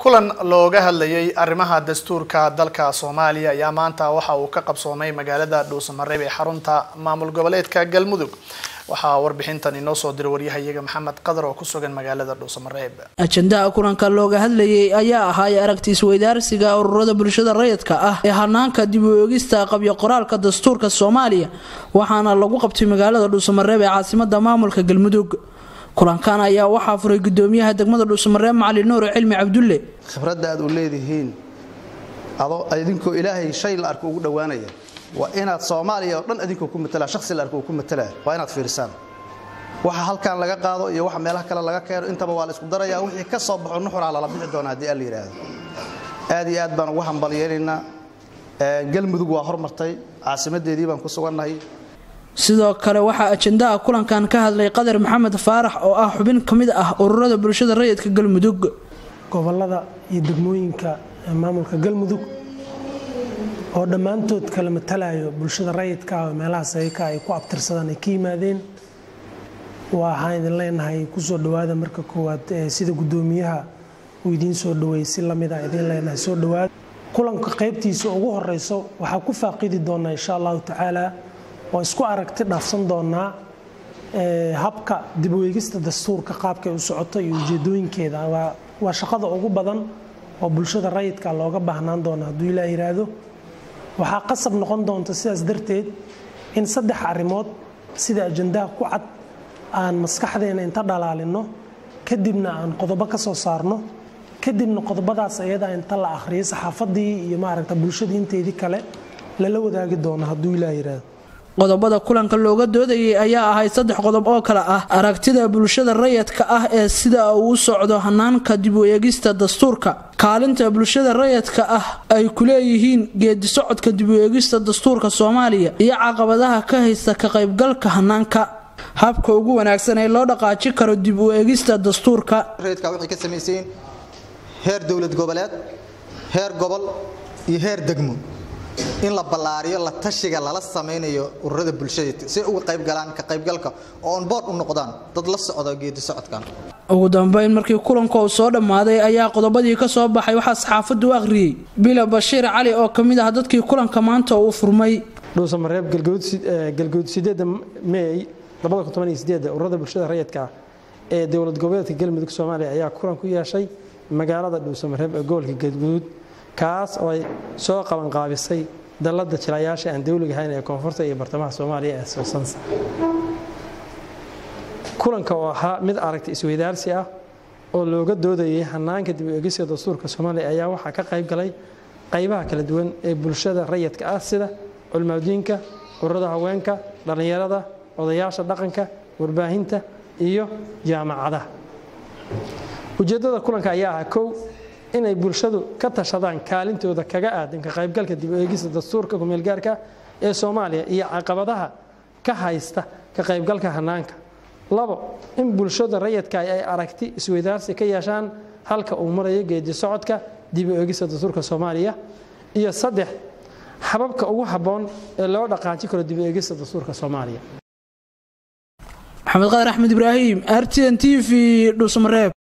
kulan looga hadlayay arrimaha dastuurka dalka soomaaliya ayaa maanta waxa uu ka qabsoomay magaalada dhuusamareeb ee xarunta maamul goboleedka galmudug waxaa warbixintan inoo soo diray waryahayaga maxamed qadar oo ku sugan magaalada dhuusamareeb ajandaha kulanka looga hadlayay ayaa ahaay aragti isweydaarsiga ururada bulshada rayidka ah ee hanaanka dib u eegista qabyo qoraalka dastuurka soomaaliya waxaana lagu qabtay magaalada dhuusamareeb ee caasimada maamulka galmudug kulankan ayaa waxaa furay gudoomiyaha degmada dhuusamareeb macali nuur cilmi cabdulle khibradda aad u leedihiin adoo idinkoo ilaahay shay la arko ugu dhowaanaya waa inaad soomaaliya oo dhan idinkoo ku matala shakhsi la arko uu ku matalaa waa inaad fiirisaan waxa halkan laga qaado iyo waxa meelaha kale laga keeno intaba waa la isku darayaa wixii ka soo baxo nuxuraa lala bixi doona haddii aan la yidhaahdo aad iyo aad baan ugu hambalyeelaynaa galmudug waa hormartay caasimadeedii baan ku sugannahay sidoo kale waxaa ajandaha kulankan ka hadlay qadar maxamed faarax oo ah xubin ka mid ah ururada bulshada rayidka galmudug gobolada iyo degmooyinka maamulka galmudug oo dhammaantood kala matalayo bulshada rayidka oo meelaha sayka ay ku abtirsadaan ay ka yimaadeen waxaan idin leenahay kusoo dhowaada marka koowaad sida gudoomiyaha uu idiin soo dhaweeyey si lamid a idiin leenahay soo dhowaada kulanka qaybtiisa ugu horeyso waxaa ku faaqidi doonaa insha allahu tacaala oo isku aragti dhaafsan doonaa habka dib u eegista dastuurka qaabkay u socoto iyo ujeedooyinkeeda waa shaqada ugu badan oo bulshada rayidka looga baahnaan doona hadduu ilaa yiraahdo waxaa qasab noqon doonta sidaas darteed in saddex arrimood sida ajandaha ku cad aan maskaxdeena inta dhalaalino kadibna aan qodobo ka soo saarno kadibna qodobadaas ayadaa inta la akhriyo saxaafadii iyo maaragta bulshadii inteedii kale lala wadaagi doono hadduu ilaa yiraahdo qodobada kulanka looga doodayay ayaa ahay saddex qodob oo kale ah aragtida bulshada rayidka ah ee sida uu u socdo hanaanka dib u eegista dastuurka kaalinta bulshada rayidka ah ay ku leeyihiin geedi socodka dib u eegista dastuurka soomaaliya iyo caqabadaha ka haysta ka qaybgalka hanaanka habka ugu wanaagsan ee loo dhaqaaji karo dib u eegista dastuurka rayidka waxay ka samaysayiin heer dowlad goboleed heer gobol iyo heer degmo in la ballaariyo la tashiga lala samaynayo ururada bulshada si uga qaybgalaan ka qaybgalka oo on board u noqdaan dad la socda geedi socodkan ugu dambeyn markii kulanka uu soo dhammaaday ayaa qodobadii ka soo baxay waxaa saxaafaddu u akhriyey bila bashiir cali oo ka mid ah dadkii kulanka maanta uu furmay dhuusamareeb galguud sideeda meey ururada bulshada rayidka ah ee dowlad goboleedka galmudug soomaaliya ayaa kulan ku yeeshay magaalada dhuusamareeb ee gobolka galguduud kaas oo ay soo qabanqaabisay dallada jilayaasha aan dowliga ahayn ee koonfurta iyo bartamaha soomaaliya ee soosansa kulanka oo ahaa mid aragti isweydaarsi ah oo looga doodayay hanaanka dib u eegista dastuurka soomaaliya ayaa waxaa ka qayb galay qaybaha kala duwan ee bulshada rayidka ah sida culmaadiinka ururada haweenka dhallinyarada odayaasha dhaqanka warbaahinta iyo jaamacadaha ujeeddada kulanka ayaa ahaa kow inay bulshadu ka tashadaan kaalintooda kaga aadan ka qaybgalka dib u eegista dastuurka kumeelgaarka ee soomaaliya iyo caqabadaha ka haysta ka qaybgalka hanaanka labo in bulshada rayidka ay aragti isweydaarsi ka yeeshaan halka uu marayo geedi socodka dib u eegista dastuurka soomaaliya iyo saddex hababka ugu habboon ee loo dhaqaaji karo dib u eegista dastuurka soomaaliya maxamed qadar axmed ibraahim r t n t v dhuusamareeb